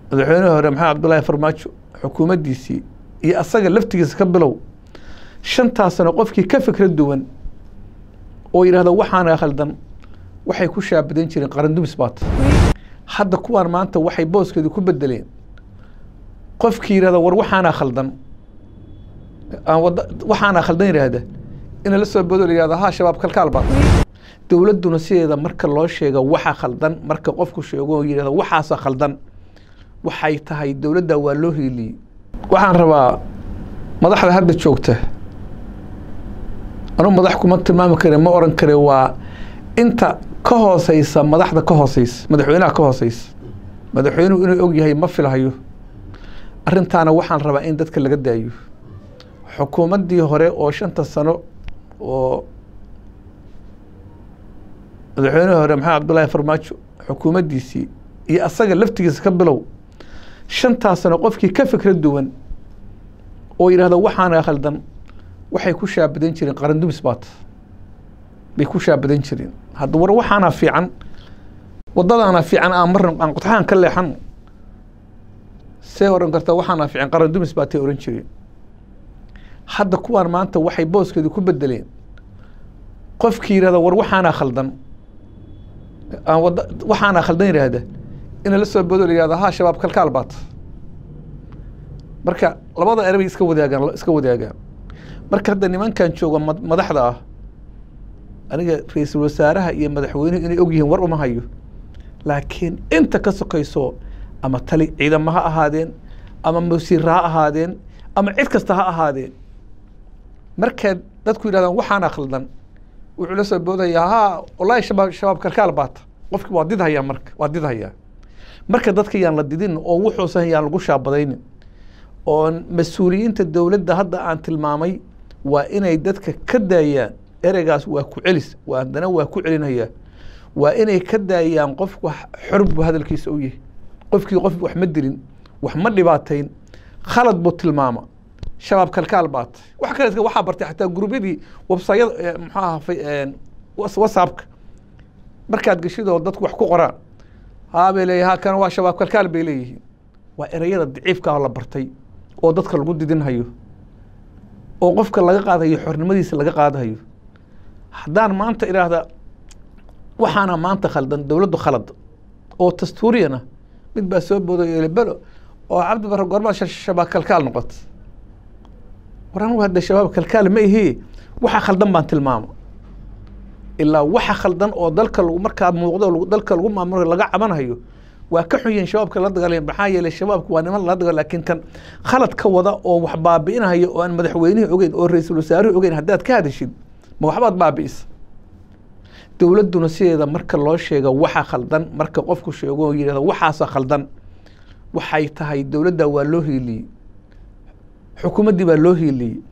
madaxweynihii hore maxamed cabdullaahi farmaajo xukuumaddiisii iyo asaga laftigiisa ka bilow shantaas sano qofkii ka fikra duwan oo yidhahda waxaana khaldan waxay ku shaabadan jireen qarandumis baata hadda kuwaan maanta waxay booskeedu ku bedeleen qofkii yidhahda war waxaana khaldan aan wada waxaana khaldan yidhaahda ina la soo bodo la yihahda ha shabaab kalkaal baata dowladduna sideeda marka loo sheega waxa khaldan marka qofku sheego oo yidhahda waxaasa khaldan waxay tahay dowladda waa loo hiiliyey waxaan rabaa madaxda hadda joogta anuu madax kuma tilmaami kare ma oran kare waa inta ka hooseysa madaxda ka hooseysa madaxweynaha ka hooseysa madaxweynuhu inuu og yahay ma filhayo arrintaana waxaan rabaa in dadka laga daayo xukuumaddii hore oo shanta sano oo madaxweynihii hore maxamed cabdullaahi farmaajo xukuumaddiisii iyo asaga laftigiisa ka bilow shantaas sano qofkii ka fikra duwan oo yidhahda waxaana khaldan waxay ku shaabadan jireen qarandumis baata bay ku shaabadan jireen hadda war waxaana fiican wadadaana fiican aan marna aan qodxahan ka leexan see oran karta waxaana fiican qarandumis baatay oran jireen hadda kuwaan maanta waxay booskeedu ku bedeleen qofkii yidhahda war waxaana khaldan aan wada waxaana khaldan yidhaahda ina la soo bodo la yihahda ha shabaab kalkaal baata marka labada erebay iska wadaagaan iska wadaagaan marka hadda nimankan jooga madaxda ah aniga ra-iisul wasaaraha iyo madaxweynuhu inay og yihiin war uma hayo laakiin inta ka sokayso ama tali ciidamo ha ahaadeen ama masiira ha ahaadeen ama cid kasta ha ahaadeen markaad dadku yidhahdaan waxaana khaldan wuxuu la soo boodayaa ha wallaahi shabaab shabaab kalkaal baata qofki waa did hayaa marka waa did hayaa marka dadka yaan la didin oo wuxuusan yaan lagu shaabadaynin oo mas-uuliyiinta dowladda hadda aan tilmaamay waa inay dadka ka daayaan ereygaas waa ku celis waa haddana waa ku celinhayaa waa inay ka daayaan qofku xor buu hadalkiisa u yahay qofkii qof wax ma dilin wax ma dhibaatayn khalad buu tilmaama shabaab kalkaal baata wax kale waxaa bartay xataa gurubyadii websayada muxuu aha whatsappka markaad geshidoo dadku wax ku qoraan haa bay leeyahay ha kana waa shabaab kalkaal bay leeyihiin waa ereyada daciifka ah la bartay oo dadka lagu didinhayo oo qofka laga qaadayo xornimadiisa laga qaadahayo haddaan maanta idhaahda waxaana maanta khaldan dowladdu khalad oo dastuuriyana mid baa soo booday elebelo oo cabdi barre goormaa shabaab kalkaal noqota war anugu hadda shabaab kalkaal ma ihii waxa khaldan baan tilmaama ilaa waxa khaldan oo dalka lagu markaa muuqdo dalka lagu maamulayo laga cabanhayo waa ka xun yihiin shabaabka la dagaalaya maxaa yeelay shabaabku waa niman la dagaal laakiin kan khalad ka wada oo wax baabi'inayo oo aan madaxweynihii ogeyn oo ra-iisul wasaaruhu ogeyn haddaad ka hadashid ma waxbaad baabi'isa dowladduna sideeda marka loo sheega waxa khaldan marka qofku sheego oo yidhahda waxaasa khaldan waxay tahay dowladda waa loo hiiliyey xukuumaddii baa loo hiiliyey